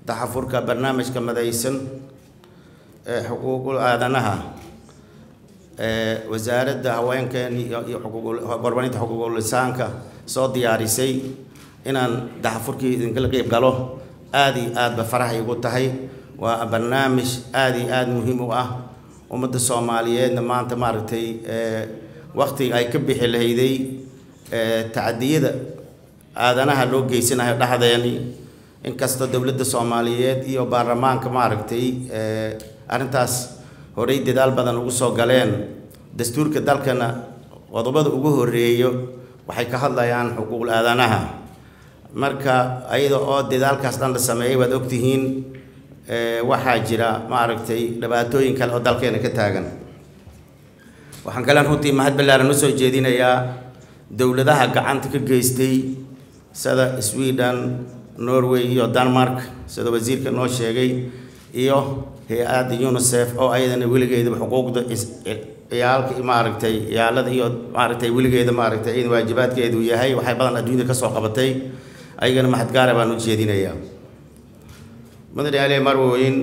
daxafurka barnaamijka madaysan ee xuquuqul aadanaha ee wasaaradda haweenkeen iyo iyo xuquuqul horumarinta xuquuqul lisaanka soo diyaarisay inaan daxafurkii idinkala qeyb galo aada iyo aad ba faraxay igu tahay waa barnaamij aada iyo aada muhiim u ah ummadda soomaaliyeedna maanta maaragtay waktiga ay ka bixi lahayday tacadiyada aadanaha loo geysanayo dhexdeeni inkastoo dowladda soomaaliyeed iyo baarlamaanka maaragtay arrintaas horey dadaal badan ugu soo galeen dastuurka dalkana qodobada ugu horeeyo waxay ka hadlayaan xuquuqul aadanaha marka ayada oo dadaalkaas dhan la sameeyay waad ogtihiin waxaa jira maaragtay dhibaatooyin kale oo dalkeena ka taagan waxaan kalean runtii mahad ballaaran usoo jeedinayaa dowladaha gacanta ka geystay sida sweden norway iyo denmark sida wasiirka noo sheegay iyo hay-adda unicef oo ayadana weligeedaba xuquuqda ciyaalka maaragtay ciyaalada iyo maaragtay weligeeda maaragtay ayada waajibaadkeedu yahay waxay badan adduunyada kasoo qabatay ayagana mahad gaara baan u jeedinayaa mudane ali marwoyin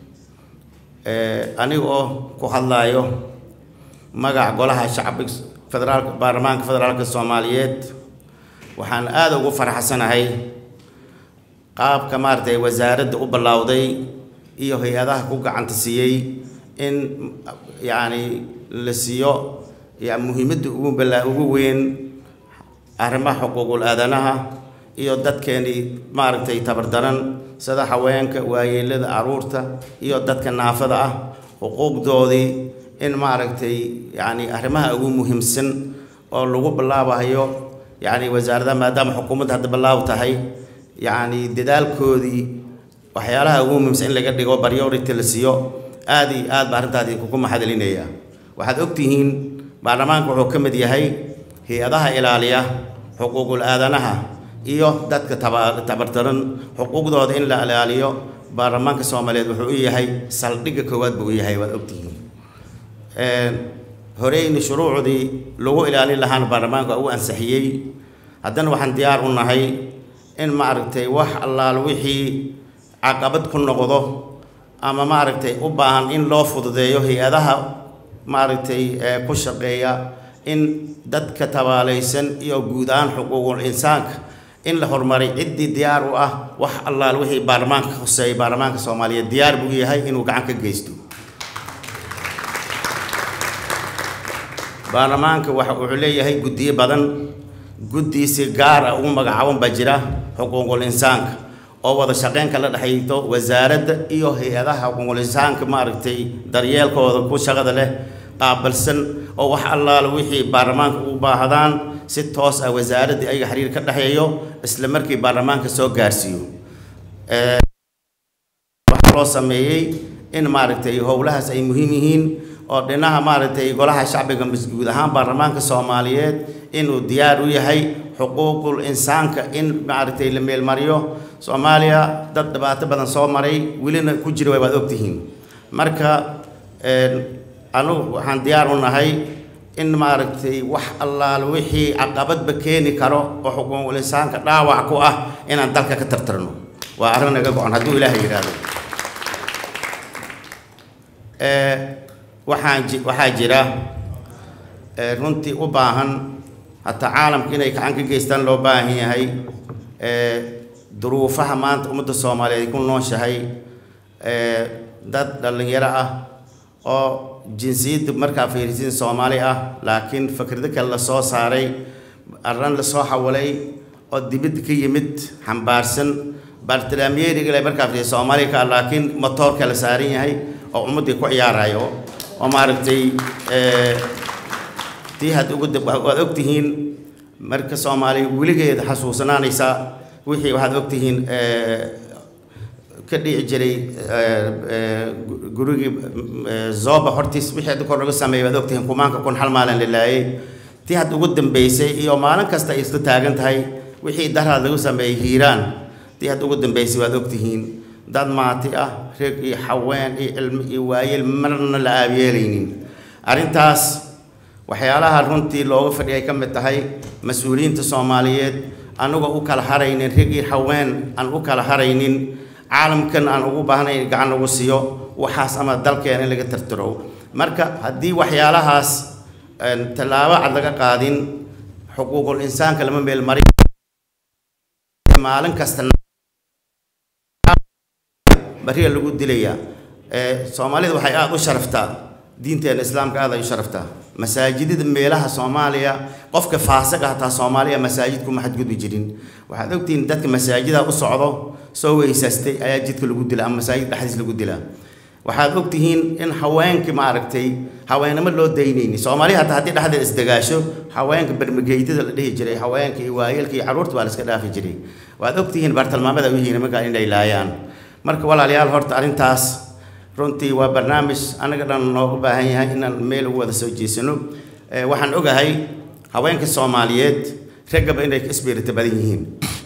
aniga oo ku hadlaayo magaca golaha shacbiga federaalka baarlamaanka federaalka soomaaliyeed waxaan aada ugu faraxsanahay qaabka maaragtay wasaaradda u ballowday iyo hay-adaha ku gacanta siiyey in yacni la siiyo ya muhiimadda ugu ballaa ugu weyn arrimaha xuquuqul aadanaha iyo dadkeenii maaragtay tabardaran sida haweenka waayeelada caruurta iyo dadka naafada ah xuquuqdoodii in maaragtay yacni arrimaha ugu muhiimsan oo lagu ballaabayo yacni wasaaradaha maadaama xukuumadda hadda ballaab tahay yacni dadaalkoodii waxyaalaha ugu muhiimsan in laga dhigo priority la siiyo aada iyo aad ba arrintaadi kugu maxadcelinaya waxaad ogtihiin baarlamaanka wuxuu ka mid yahay hay-adaha ilaaliya xuquuqul aadanaha iyo dadka taba tabartaran xuquuqdooda in la ilaaliyo baarlamaanka soomaaliyeed wuxuu u yahay saldhigga koowaad buu u yahay waad ogtihiin horeyni shuruucdii lagu ilaalin lahaana baarlamaanka u ansixiyey haddana waxaan diyaar u nahay in maaragtay wax allaal wixii caqabad ku noqdo ama maaragtay u baahan in loo fududeeyo hay-adaha maaragtay ku shaqeeya in dadka tabaalaysan iyo guud ahaan xuquuqul insaanka in la horumaray ciddii diyaar u ah wax allaal wixii baarlamaanka khuseeyay baarlamaanka soomaaliyeed diyaar buu yahay inuu gacan ka geysto baarlamaanka waxa wuxuu leeyahay guddiyo badan guddi si gaar ah ugu magacaaban baa jira xuquuqul insaanka oo wada shaqeyn kala dhexayto wasaaradda iyo hay-adaha xuquuqul insaanka maaragtay daryeelkooda ku shaqada leh qaabilsan oo wax allaala wixii baarlamaanka u baahdaan si toos ah wasaaraddii ayaga xiriir ka dhexeeyo isla markii baarlamaanka soo gaarsiiyo waxaa loo sameeyey in maaragtay howlahaas ay muhiim yihiin oo dhinaca maaragtay golaha shacbiga guud ahaan baarlamaanka soomaaliyeed inuu diyaar u yahay xuquuqul insaanka in maaragtay la meelmariyo soomaaliya dad dhibaato badan soo maray welina ku jira waad ogtihiin marka anugu waxaan diyaar u nahay in maaragtay wax allaal wixii caqabadba keeni karo oo xuquuqul insaanka dhaawac ku ah inaan dalka ka tartarno waa arrin naga go-an hadduu ilaahay yidhaahdo waxaan waxaa jira runtii u baahan hataa caalamka inay gacan ka geystaan loo baahan yahay duruufaha maanta ummadda soomaaliyeed ay ku nooshahay dad dhallinyaro ah oo jinsiyadda markaa fiirisin soomaali ah laakiin fikrado kale la soo saaray arran la soo xawalay oo dibadda ka yimid xambaarsan bartalaamyeeriga le markaa fiirisin soomaaliya ka laakiin motoorka la saaran yahay oo ummaddii ku ciyaarayo oo maaragtay tii had ugu waad ogtihiin marka soomaaliya weligeeda xasuusanaanaysa wixii waxaad ogtihiin ka dhici jiray gurigii zoba hortiis wixii hadda kor laga sameeyay waad ogtihiin kumaanka kun hal maalin la laayay tii had ugu dambeysay iyo maalin kasta ay isla taagan tahay wixii daraad lagu sameeyey hiiraan tii had ugu dambeysay waad ogtihiin dad maati ah reeg iyo haween iyo cilmi iyo waayeel marna la aabiyeelaynin arrintaas waxyaalaha runtii looga fadhiya ay ka mid tahay mas-uuliyiinta soomaaliyeed anagoo u kala haraynin reeg iyo haween aan u kala haraynin caalamkan aan ugu baahnay in gacan lagu siiyo waxaas ama dalkeena in laga tartaro marka haddii waxyaalahaas tallaabo cad laga qaadin xuquuqul insaanka lama meel marin maalin kasta bariga lagu dilayaa soomaalida waxay aada u sharaftaa diinteena islaamka aada ay u sharaftaa masaajidada meelaha soomaaliya qofka faasiq ah hataa soomaaliya masaajid kuma xadgudbi jirin waxaad ogtihiin dadka masaajida u socdo soo weysaastay ayaa jidka lagu dila ama masaajid dhexdiis lagu dilaa waxaad ogtihiin in haweenkii maaragtay haweenimo loo daynayni soomaaliya hataa haddii dhexdeeda isdagaasho haweenka bermageytada la dhihi jiray haweenka iyo waayeelka iyo carruurta baa la iska dhaafi jiray waad ogtihiin bartilmaamada u yihiin markaa inay laayaan marka walaalayaal horta arrintaas runtii waa barnaamij anaga dhan noogu baahan yahay inaan meel ugu wada soo jeesano waxaan ogahay haweenka soomaaliyeed raggaba inay isbiirita badan yihiin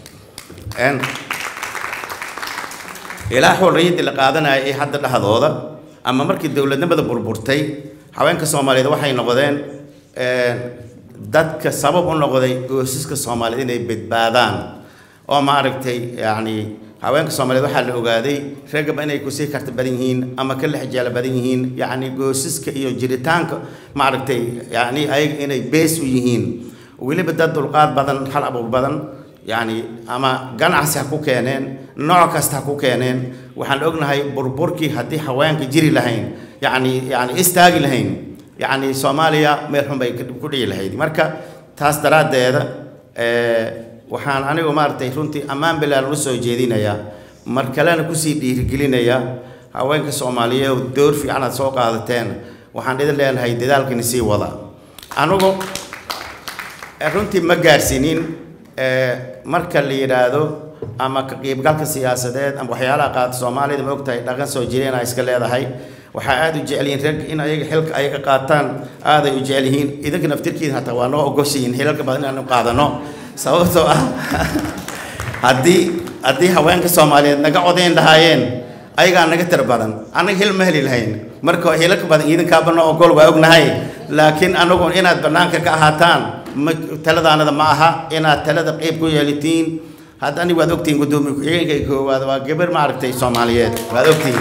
ilaa xorriyaddii la qaadanaya ee hadda dhexdooda ama markii dowladnimada burburtay haweenka soomaaliyeed waxay noqdeen dadka sabab u noqday goosaska soomaaliyeed inay badbaadaan oo maaragtay yacni haweenka soomaaliyeed waxaa la ogaaday raggaba inay kusii karta badan yihiin ama ka lexjeela badan yihiin yacni goosaska iyo jiritaanka maaragtay yacni ayaga inay bees u yihiin weliba dad dulqaad badan hal abuur badan yacni ama ganacsi ha ku keeneen nooc kasta ha ku keeneen waxaan ognahay burburkii haddii haweenka jiri lahayn yacni yacni istaagi lahayn yacni soomaaliya meel xun bay ku dhici lahayd marka taas daraaddeeda waxaan anigu maaragtay runtii ammaan bilaalan u soo jeedinayaa mar kalena kusii dhiirigelinayaa haweenka soomaaliyeed door fiican aad soo qaadateen waxaan idin leenahay dadaalkani sii wada anigu runtii ma gaarsiinin marka la yidhaahdo ama ka qiibgalka siyaasadeed ama waxyaalaha qaata soomaalida ma ogtahay dhaqan soo jireena iska leedahay waxaa aada u jecel yihiin rag in ayaga xilka ayaga qaataan aaday u jecel yihiin idinka naftirkiina hataa waa noo ogoshihiin xilalka badan inaanu qaadano sababtoo ah haddii haddii haweenka soomaaliyeed naga codayn lahaayeen ayagaa naga tir badan annaga hil ma heli lahayn marka hilalka badan idinkaaba noo ogol waa ognahay laakiin anagu inaad bannaanka ka ahaataan ma taladaanada ma aha inaad talada qeyb ku yeelitiin hadda aniga waad ogtihiin guddoomiye ku-xigeenka koowaad waa gabar maaragtay soomaaliyeed waad ogtihiin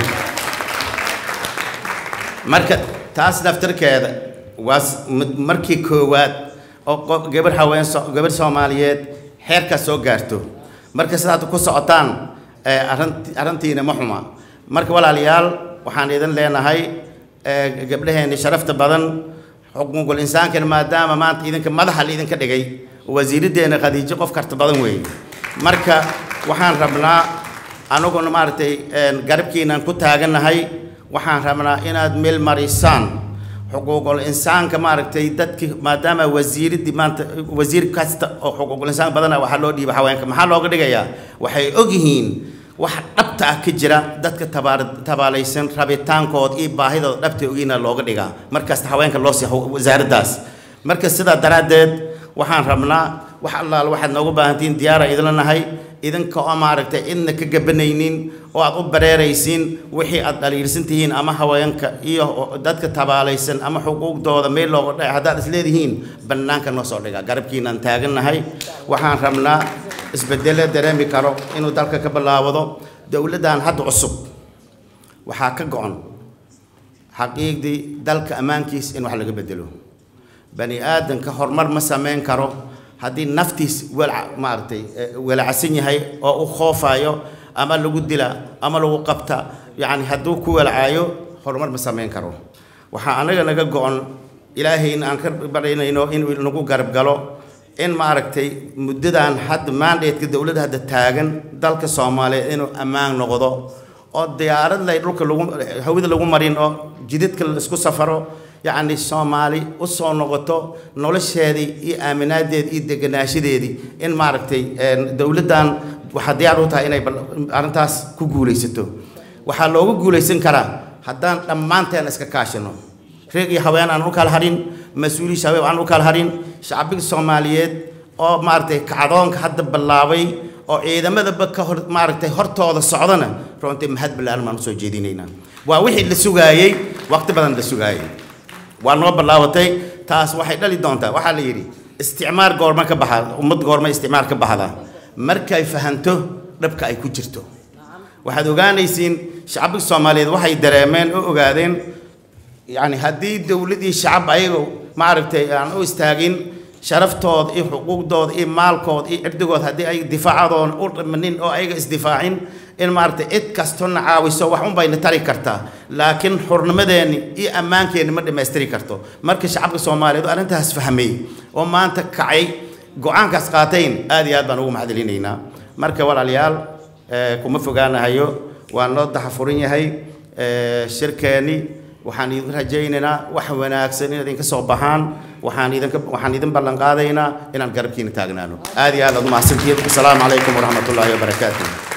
marka taas naftirkeeda waa markii koowaad oo gabar haween gabar soomaaliyeed xeerkaas soo gaarto marka sidaad ku socotaan arrintiina ma xuma marka walaalayaal waxaan idin leenahay gabdhaheenni sharafta badan xuquuqul insaankana maadaama maanta idinka madaxa laidinka dhigay wasiiraddeena khadiijo qof karta badan weeye marka waxaan rabnaa anaguna maaragtay garabkiinaan ku taagannahay waxaan rabnaa inaad meel marisaan xuquuqul insaanka maaragtay dadki maadaama wasiiradii maanta wasiir kasta oo xuquuqul insaan badana waxaa loo dhiiba haweenka maxaa looga dhigayaa waxay ogyihiin wax dhabta ah ka jira dadka tabaar tabaalaysan rabitaankood iyo baahidooda dhabta ogiina looga dhigaa markasta haweenka loo sii wasaaraddaas marka sidaa daraaddeed waxaan rabnaa wax allaal waxaad noogu baahantihiin diyaara idinla nahay idinka oo maaragtay cidna ka gabanaynin oo aad u bareeraysiin wixii aad dhaliilsan tihiin ama haweenka iyo dadka tabaalaysan ama xuquuqdooda meel looga dhaca haddaad isleedihiin bannaanka noo soo dhigaa garabkiinaan taagannahay waxaan rabnaa isbedele dareemi karo inuu dalka ka bilaawado dowladdan hadda cusub waxaa ka go-on xaqiiqdii dalka ammaankiis in wax laga bedelo bani aadanka horumar ma samayn karo haddii naftiis wala maaragtay walacsan yahay oo u khoofayo ama lagu dila ama lagu qabta yacni hadduu ku walacaayo horumar ma samayn karo waxaa anaga naga go-on ilaahayna aan ka barinayno inuu nagu garab galo in maaragtay muddadan hadda maandheedka dowladda hadda taagan dalka soomaaliyeed inuu ammaan noqdo oo diyaarad lay dhulka lagu hawada lagu marin oo jidadka la isku safaro yacni soomaali u soo noqoto nolosheedii iyo aaminaadeedii iyo deganaashadeedii in maaragtay dowladdan waxaa diyaar u tahay inay arrintaas ku guulaysato waxaa loogu guulaysan karaa haddaan dhammaanteen iska kaashino reeg iyo haween aan u kala harin mas-uuliyi shabaab aan u kala harin shacbiga soomaaliyeed oo maaragtay kacdoonka hadda bilaabay oo ciidamadaba ka hor maaragtay hortooda socdana runtii mahad ballaaran baan usoo jeedinaynaa waa wixii la sugaayey waqti badan la sugaayey waa noo ballaabatay taas waxay dhali doontaa waxaa la yidhi isticmaar goorma ka baxa ummad goorma isticmaar ka baxda markay fahanto dhabka ay ku jirto waxaad ogaanaysiin shacabka soomaaliyeed waxay dareemeen oo ogaadeen yacni haddii dowladii shacab ayaga maaragtay aan u istaagin sharaftooda iyo xuquuqdooda iyo maalkooda iyo cirdigooda haddii ay difaacadoon u dhimanin oo ayaga isdifaacin in maaragtay cid kastona caawiso wax un bayna tari kartaa laakiin xurnimadeenni iyo ammaankeenni ma dhammaystiri karto marka shacabka soomaaliyeed oo arrintaas fahmay oo maanta kacay go-aankaas qaatayn aad iyo aad baan ugu mahadcelinaynaa marka walaalayaal kuma fogaanahayo waa noo daxafuran yahay shirkeenni waxaan idin rajaynaynaa wax wanaagsan inaad idinka soo baxaan waxaan idinka waxaan idin ballan qaadaynaa inaan garabkiina taagnaano aad iyo aad aad u mahadsantihiin asalaamu calaykum waraxmatullaahi wabarakaatuh